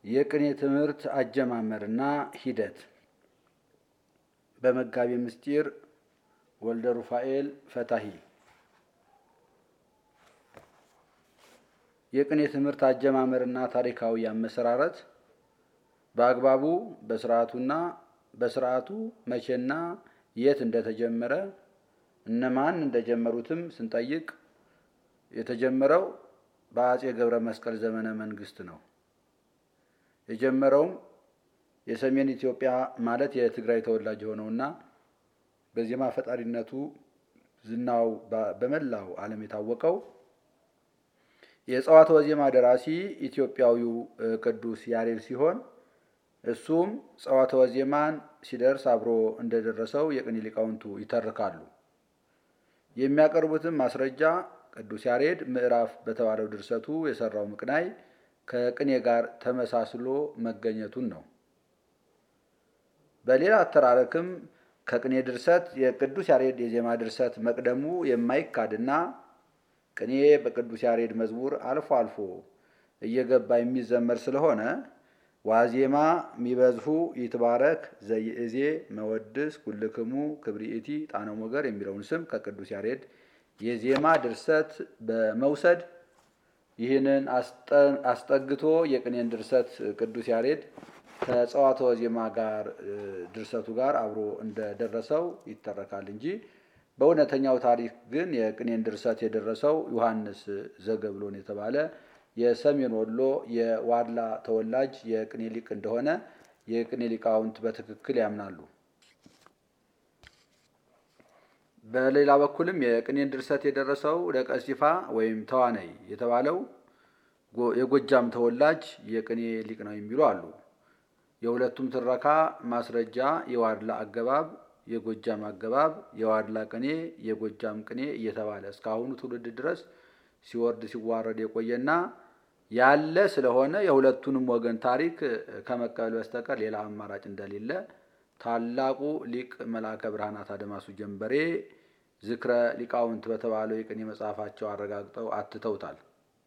የቅኔ ትምህርት አጀማመርና ሂደት በመጋቢ ምስጢር ወልደ ሩፋኤል ፈታሂ የቅኔ ትምህርት አጀማመርና ታሪካዊ አመሰራረት በአግባቡ በስርዓቱና በስርዓቱ መቼና የት እንደተጀመረ እነማን እንደጀመሩትም ስንጠይቅ የተጀመረው በአጼ ገብረ መስቀል ዘመነ መንግስት ነው። የጀመረውም የሰሜን ኢትዮጵያ ማለት የትግራይ ተወላጅ የሆነውና በዜማ ፈጣሪነቱ ዝናው በመላው ዓለም የታወቀው የጸዋትወ ዜማ ደራሲ ኢትዮጵያዊው ቅዱስ ያሬድ ሲሆን እሱም ጸዋትወ ዜማን ሲደርስ አብሮ እንደደረሰው የቅኔ ሊቃውንቱ ይተርካሉ። የሚያቀርቡትም ማስረጃ ቅዱስ ያሬድ ምዕራፍ በተባለው ድርሰቱ የሰራው ምቅናይ ከቅኔ ጋር ተመሳስሎ መገኘቱን ነው። በሌላ አተራረክም ከቅኔ ድርሰት የቅዱስ ያሬድ የዜማ ድርሰት መቅደሙ የማይካድና ቅኔ በቅዱስ ያሬድ መዝሙር አልፎ አልፎ እየገባ የሚዘመር ስለሆነ ዋዜማ ሚበዝሁ ይትባረክ ዘይእዜ መወድስ ኩልክሙ ክብሪኢቲ ጣነ ሞገር የሚለውን ስም ከቅዱስ ያሬድ የዜማ ድርሰት በመውሰድ ይህንን አስጠግቶ የቅኔን ድርሰት ቅዱስ ያሬድ ከጸዋትወ ዜማ ጋር ድርሰቱ ጋር አብሮ እንደደረሰው ይተረካል እንጂ በእውነተኛው ታሪክ ግን የቅኔን ድርሰት የደረሰው ዮሐንስ ዘገብሎን የተባለ የሰሜን ወሎ የዋድላ ተወላጅ የቅኔ ሊቅ እንደሆነ የቅኔ ሊቃውንት በትክክል ያምናሉ። በሌላ በኩልም የቅኔን ድርሰት የደረሰው ደቀሲፋ ወይም ተዋነይ የተባለው የጎጃም ተወላጅ የቅኔ ሊቅ ነው የሚሉ አሉ። የሁለቱም ትረካ ማስረጃ የዋድላ አገባብ፣ የጎጃም አገባብ፣ የዋድላ ቅኔ፣ የጎጃም ቅኔ እየተባለ እስካሁኑ ትውልድ ድረስ ሲወርድ ሲዋረድ የቆየና ያለ ስለሆነ የሁለቱንም ወገን ታሪክ ከመቀበል በስተቀር ሌላ አማራጭ እንደሌለ ታላቁ ሊቅ መልአከ ብርሃናት አድማሱ ጀንበሬ ዝክረ ሊቃውንት በተባለው የቅኔ መጽሐፋቸው አረጋግጠው አትተውታል።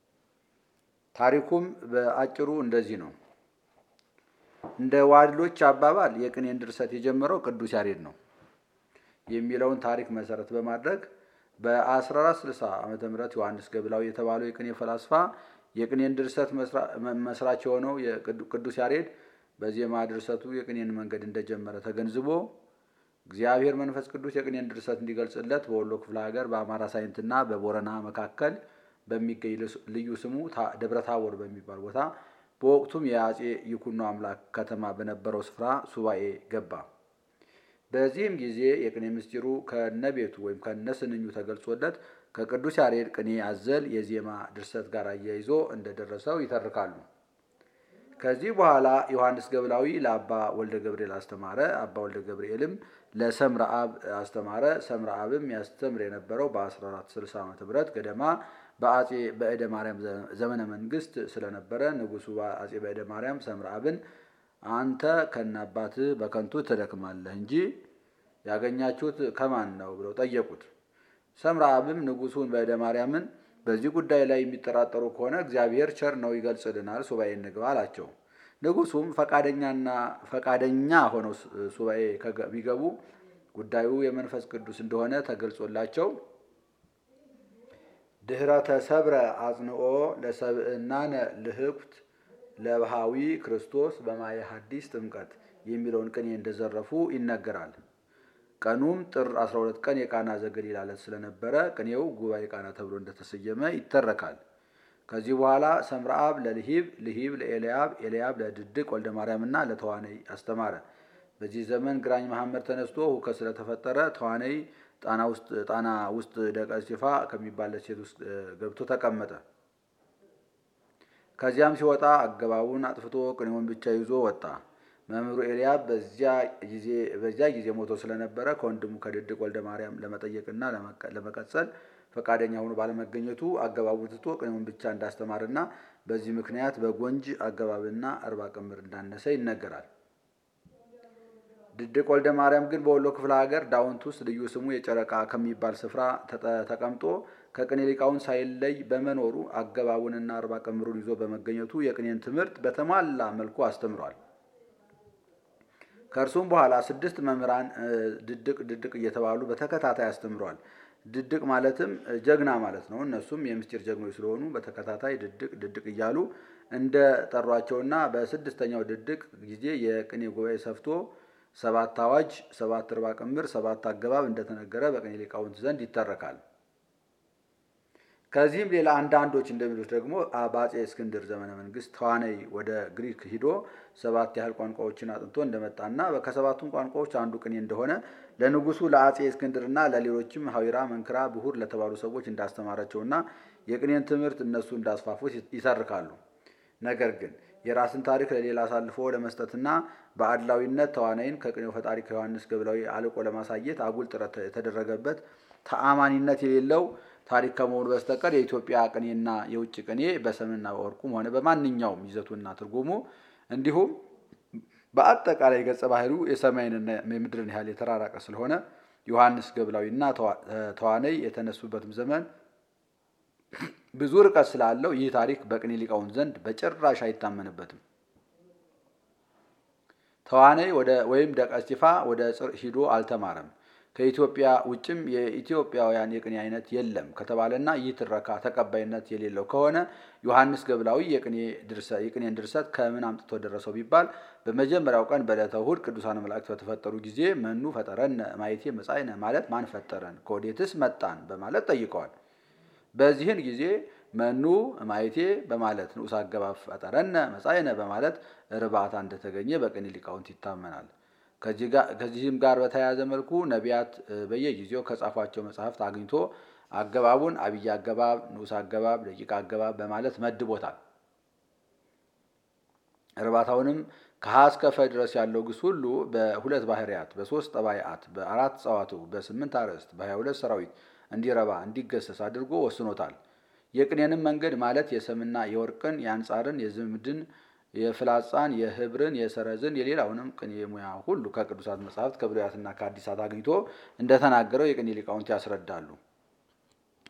ታሪኩም በአጭሩ እንደዚህ ነው። እንደ ዋድሎች አባባል የቅኔን ድርሰት የጀመረው ቅዱስ ያሬድ ነው የሚለውን ታሪክ መሰረት በማድረግ በ1460 ዓመተ ምህረት ዮሐንስ ገብላዊ የተባለው የቅኔ ፈላስፋ የቅኔን ድርሰት መስራች የሆነው ቅዱስ ያሬድ በዜማ ድርሰቱ የቅኔን መንገድ እንደጀመረ ተገንዝቦ እግዚአብሔር መንፈስ ቅዱስ የቅኔን ድርሰት እንዲገልጽለት በወሎ ክፍለ ሀገር በአማራ ሳይንትና በቦረና መካከል በሚገኝ ልዩ ስሙ ደብረ ታቦር በሚባል ቦታ በወቅቱም የአጼ ይኩኖ አምላክ ከተማ በነበረው ስፍራ ሱባኤ ገባ። በዚህም ጊዜ የቅኔ ምስጢሩ ከነቤቱ ወይም ከነስንኙ ተገልጾለት ከቅዱስ ያሬድ ቅኔ አዘል የዜማ ድርሰት ጋር አያይዞ እንደደረሰው ይተርካሉ። ከዚህ በኋላ ዮሐንስ ገብላዊ ለአባ ወልደ ገብርኤል አስተማረ። አባ ወልደ ገብርኤልም ለሰምረ አብ አስተማረ። ሰምረ አብም ያስተምር የነበረው በ1460 ዓ ም ገደማ በአጼ በእደ ማርያም ዘመነ መንግስት ስለነበረ ንጉሱ አጼ በእደ ማርያም ሰምረ አብን አንተ ከነአባትህ በከንቱ ትደክማለህ እንጂ ያገኛችሁት ከማን ነው ብለው ጠየቁት። ሰምረ አብም ንጉሱን በእደ ማርያምን በዚህ ጉዳይ ላይ የሚጠራጠሩ ከሆነ እግዚአብሔር ቸር ነው ይገልጽልናል፣ ሱባኤ እንግባ አላቸው። ንጉሱም ፈቃደኛና ፈቃደኛ ሆነው ሱባኤ ቢገቡ ጉዳዩ የመንፈስ ቅዱስ እንደሆነ ተገልጾላቸው ድህረ ተሰብረ አጽንኦ ለሰብእናነ ልህኩት ለባሃዊ ክርስቶስ በማየ ሐዲስ ጥምቀት የሚለውን ቅኔ እንደዘረፉ ይነገራል። ቀኑም ጥር 12 ቀን የቃና ዘገሊላ ዕለት ስለነበረ ቅኔው ጉባኤ ቃና ተብሎ እንደተሰየመ ይተረካል። ከዚህ በኋላ ሰምረ አብ ለልሂብ፣ ልሂብ ለኤልያብ፣ ኤልያብ ለድድቅ ወልደ ማርያምና ለተዋነይ አስተማረ። በዚህ ዘመን ግራኝ መሐመድ ተነስቶ ሁከት ስለተፈጠረ ተዋነይ ጣና ውስጥ ደቀሲፋ ከሚባል ሴት ውስጥ ገብቶ ተቀመጠ። ከዚያም ሲወጣ አገባቡን አጥፍቶ ቅኔውን ብቻ ይዞ ወጣ። መምህሩ ኤልያብ በዚያ ጊዜ ሞቶ ስለነበረ ከወንድሙ ከድድቅ ወልደ ማርያም ለመጠየቅና ለመቀጸል ፈቃደኛ ሆኖ ባለመገኘቱ አገባቡን ትቶ ቅኔውን ብቻ እንዳስተማርና በዚህ ምክንያት በጎንጅ አገባብና አርባ ቅምር እንዳነሰ ይነገራል። ድድቅ ወልደ ማርያም ግን በወሎ ክፍለ ሀገር ዳውንት ውስጥ ልዩ ስሙ የጨረቃ ከሚባል ስፍራ ተቀምጦ ከቅኔ ሊቃውንት ሳይለይ በመኖሩ አገባቡንና አርባ ቀምሩን ይዞ በመገኘቱ የቅኔን ትምህርት በተሟላ መልኩ አስተምሯል። ከእርሱም በኋላ ስድስት መምህራን ድድቅ ድድቅ እየተባሉ በተከታታይ አስተምረዋል። ድድቅ ማለትም ጀግና ማለት ነው። እነሱም የምስጢር ጀግኖች ስለሆኑ በተከታታይ ድድቅ ድድቅ እያሉ እንደ ጠሯቸውና በስድስተኛው ድድቅ ጊዜ የቅኔ ጉባኤ ሰፍቶ ሰባት አዋጅ፣ ሰባት እርባ ቅምር፣ ሰባት አገባብ እንደተነገረ በቅኔ ሊቃውንት ዘንድ ይተረካል። ከዚህም ሌላ አንዳንዶች እንደሚሉት ደግሞ በአፄ እስክንድር ዘመነ መንግስት ተዋናይ ወደ ግሪክ ሂዶ ሰባት ያህል ቋንቋዎችን አጥንቶ እንደመጣና ከሰባቱም ቋንቋዎች አንዱ ቅኔ እንደሆነ ለንጉሱ ለአፄ እስክንድርና ለሌሎችም ሀዊራ፣ መንክራ፣ ብሁር ለተባሉ ሰዎች እንዳስተማራቸውና የቅኔን ትምህርት እነሱ እንዳስፋፉት ይተርካሉ። ነገር ግን የራስን ታሪክ ለሌላ አሳልፎ ለመስጠትና በአድላዊነት ተዋናይን ከቅኔው ፈጣሪ ከዮሐንስ ገብላዊ አልቆ ለማሳየት አጉል ጥረት የተደረገበት ተአማኒነት የሌለው ታሪክ ከመሆኑ በስተቀር የኢትዮጵያ ቅኔና የውጭ ቅኔ በሰምና በወርቁም ሆነ በማንኛውም ይዘቱና ትርጉሙ እንዲሁም በአጠቃላይ ገጸ ባህሪው የሰማይንና የምድርን ያህል የተራራቀ ስለሆነ ዮሐንስ ገብላዊና ተዋነይ የተነሱበትም ዘመን ብዙ ርቀት ስላለው ይህ ታሪክ በቅኔ ሊቃውንት ዘንድ በጭራሽ አይታመንበትም። ተዋነይ ወይም ደቀ እስጢፋ ወደ ጽር ሂዶ አልተማረም። ከኢትዮጵያ ውጭም የኢትዮጵያውያን የቅኔ አይነት የለም ከተባለና ይህ ትረካ ተቀባይነት የሌለው ከሆነ ዮሐንስ ገብላዊ የቅኔን ድርሰት ከምን አምጥቶ ደረሰው ቢባል በመጀመሪያው ቀን በዕለተ እሑድ ቅዱሳን መላእክት በተፈጠሩ ጊዜ መኑ ፈጠረነ ማየቴ መጻእነ ማለት ማን ፈጠረን ከወዴትስ መጣን በማለት ጠይቀዋል። በዚህን ጊዜ መኑ ማየቴ በማለት ንዑስ አገባብ ፈጠረነ መጻእነ በማለት እርባታ እንደተገኘ በቅኔ ሊቃውንት ይታመናል። ከዚህም ጋር በተያያዘ መልኩ ነቢያት በየጊዜው ከጻፏቸው መጽሐፍት አግኝቶ አገባቡን አብይ አገባብ፣ ንዑስ አገባብ፣ ደቂቅ አገባብ በማለት መድቦታል። እርባታውንም ከሀ እስከ ፈ ድረስ ያለው ግስ ሁሉ በሁለት ባህርያት፣ በሶስት ጠባይአት፣ በአራት ጸዋትው፣ በስምንት አርዕስት፣ በሀያ ሁለት ሰራዊት እንዲረባ እንዲገሰስ አድርጎ ወስኖታል። የቅኔንም መንገድ ማለት የሰምና የወርቅን የአንጻርን የዝምድን የፍላጻን የህብርን የሰረዝን የሌላውንም ቅኔ ሙያ ሁሉ ከቅዱሳት መጻሕፍት ከብሉያትና ከአዲሳት አግኝቶ እንደተናገረው የቅኔ ሊቃውንት ያስረዳሉ።